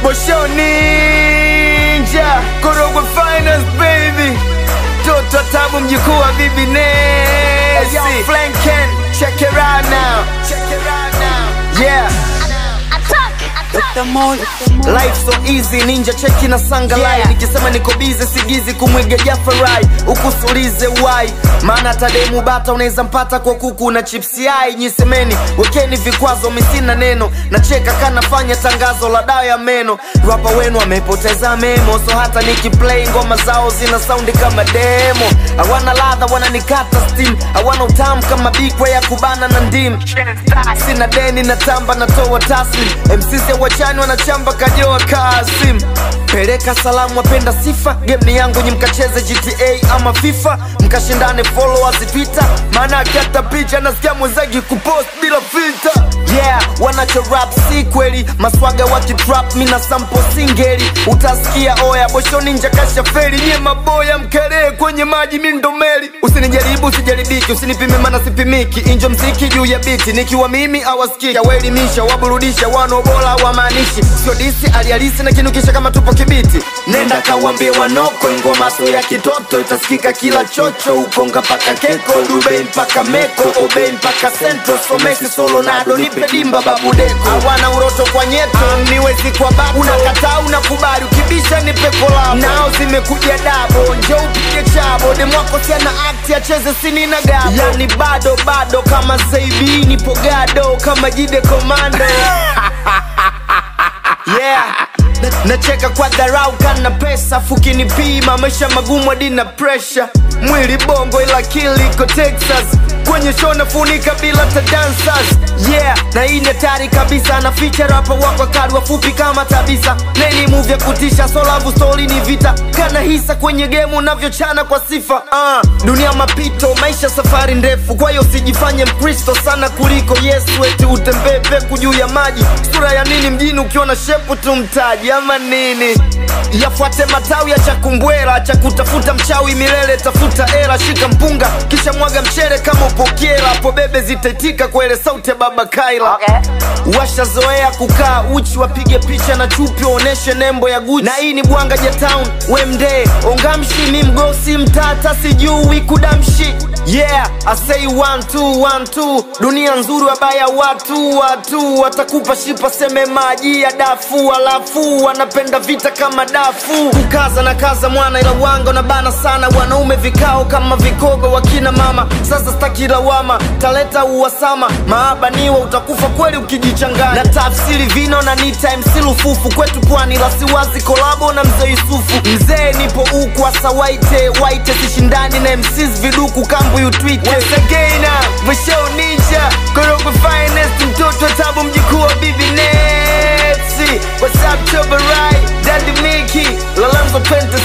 Bosho Ninja Korogwe Finance baby Toto Tabu mjukuu wa Bibi Nesi hey, Flanken Check it out now Check it out now Yeah Life so easy ninja cheki na sanga Yeah. line nikisema niko busy sigizi kumwiga Jafarai ukusulize why maana tademu bata unaweza mpata kwa kuku na chips yai nyisemeni wekeni vikwazo misina neno nacheka kanafanya tangazo la dawa ya meno rapa wenu amepoteza memo so hata nikiplay ngoma zao zina saundi kama demo hawana ladha wananikata steam hawana utamu kama bikwa ya kubana na ndim sina deni na tamba natoa taslim mcc wachani wanachamba kajoa kasim peleka salamu wapenda sifa game ni yangu nyi mkacheze gta ama fifa mkashindane followers twitter maana akiata picha nasikia mwenzagi kupost bila filter yeah wanacho rap si kweli maswaga wakitrap mina sampo singeli utasikia oya bosho ninja kasha feri nye maboya mkelee kwenye maji mindomeli usinijaribu usijaribiki usinipime mana sipimiki injo mziki juu ya biti nikiwa mimi awaskiki waelimisha waburudisha wanaobola wamaanishi sio disi alialisi na kinukisha kama tupo kibiti nenda kawambie wanoko ngoma so ya kitoto itasikika kila chocho ukonga paka keko dubein paka meko obein paka centro somesi solonado nipe dimba babudeko hawana uroto kwa nyeto niwezi kwa babu unakataa unakubali ukibisha nipe kolabo nao zimekuja dabo njo upige chabo demwako siana akti acheze sini na gabo yani bado bado kama saibi nipo gado kama jide komando yeah Na- nacheka kwa dharau kana pesa fukinipima maisha magumu hadi na presha mwili bongo ila akili iko texas kwenye show nafunika bila ta dancers yeah na hii ni hatari kabisa na feature rapa wako kadi wafupi kama tabisa neni move ya kutisha so love story ni vita kana hisa kwenye game unavyochana kwa sifa uh, dunia mapito maisha safari ndefu kwa hiyo usijifanye mkristo sana kuliko yesu eti utembee peku juu ya maji sura ya nini mjini ukiona shepu tu mtaji ama nini yafuate matawi ya chakumbwera cha kutafuta mchawi milele tafuta era shika mpunga kisha mwaga mchere kama upokera hapo bebe zitaitika kwa ile sauti ya baba kaila Okay. washazoea kukaa uchi wapige picha na chupi waoneshe nembo ya guchi na hii ni bwanga ja town wemde ongamshi mi mgosi mtata sijui kudamshi yeah I say one two one two dunia nzuri wabaya watu watu watakupa shipa seme maji ya dafu alafu wanapenda vita kama dafu kukaza na kaza mwana ila wanga na bana sana wanaume vikao kama vikogo wakina mama sasa staki lawama taleta uwasama maaba niwa utakufa kweli ukijichanganya na tafsiri vino na nita MC lufufu kwetu pwani la siwazi kolabo na mzee Yusufu mzee nipo uku asa waite waite sishindani na MCs viduku kambu yutwite Once again uh, Michelle Ninja Korogwe Finest mtoto wa tabu mjukuu wa Bibi Netsi What's up Chobarai Daddy Mickey Lalanzo Pente